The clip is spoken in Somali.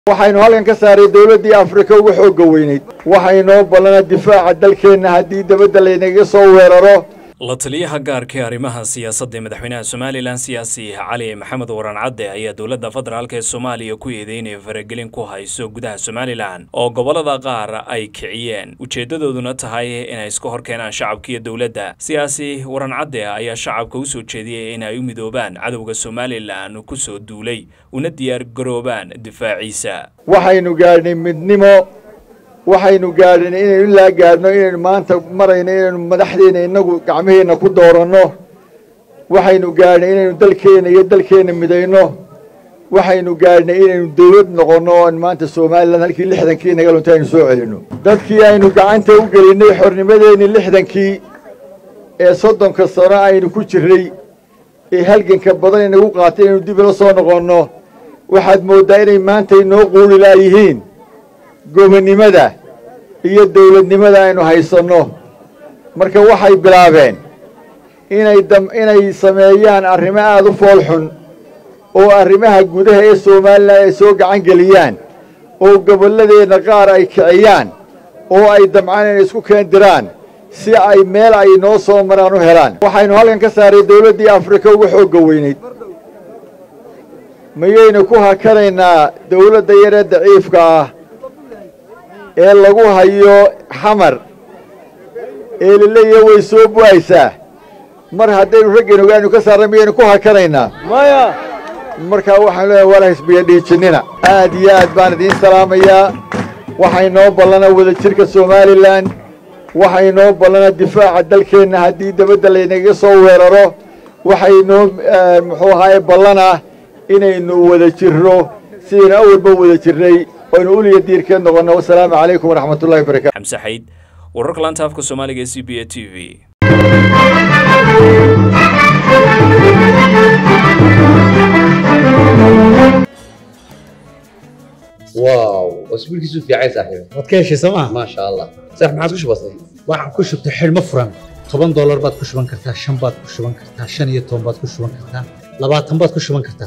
waxaynu halkan ka saaray dowladdii afrika ugu xoogga weynayd waxaynoo ballana difaaca dalkeenna haddii dabadda laynaga soo weeraro la taliyaha gaarka ee arrimaha siyaasadda ee madaxweynaha somalilan siyaasi cali maxamed waran cadde ayaa dowladda federaalk ee soomaaliya ku eeday inay faragelin ku hayso gudaha somalilan oo gobollada qaar ay kiciyeen ujeeddadooduna tahay inay iska hor keenaan shacabka iyo dowladda siyaasi waran cadde ayaa shacabka u soo jeediyey in ay u midoobaan cadowga somalilan ku soo duulay una diyaar garoobaan difaaciisa waxaynu gaadhnay midnimo waxaynu gaadhin inaynu ilaa gaadhno inaynu maanta marayno inaynu madaxdeena innagu gacmaheenna ku dooranno waxaynu gaadhnay inaynu dalkeenna iyo dalkeenna midayno waxaynu gaadhnay inaynu dawlad noqonno oo maanta somalilan halkii lixdankii naga lunta aynu soo celinno dadkii aynu gacanta u gelinnay xornimadeennii lixdankii ee soddonka sano aynu ku jirray ee halganka badan inagu qaatay inaynu dib ila soo noqonno waxaad mooddaa inay maanta inoo quuri laayihiin gobonnimada iyo dawladnimada aynu haysanno marka waxay bilaabeen inay inay sameeyaan arrimo aada u fool xun oo arrimaha gudaha ee somalilan ay soo gacan geliyaan oo gobolladeenna qaar ay kiciyaan oo ay damcaan inay isku keendiraan si ay meel ay noo soo maraan u helaan waxaynu halkan ka saaray dawladdii afrika ugu xoogga weynayd mayaynu ku hakanaynaa dawladda yaree daciifka ah ee lagu hayo xamar ee laleeyahay way soo bu'aysaa mar haddaynu raggeen ogaanu ka saarnay miyaynu ku hakanaynaa maya markaa waxaanu leeyahay wala hisbiya dhiijinnina aad iyo aad baan idiin salaamayaa waxaynoo ballana wadajirka somalilan waxaynoo ballana difaaca dalkeenna haddii dabadda laynaga soo weeraro waxaynoo muxuu ahaaye ballana inaynu wada jirro sidaynu awalba wada jirnay oynu uliya diirkeed noqonno wasalaamu calaykum waraxmat ullahi barakatu xamse xayd wararka laanta afka soomaaliga ee c b a t v واو اسبوعك في عايز صاحبي waad ka heshay sooma ما شاء الله صح ما عاد كش بسيط waxaad ku shubtay xidhmo furan toban doolar baad ku shuban kartaa shan baad ku shuban kartaa shan iyo toban baad ku shuban kartaa labaatan baad ku shuban kartaa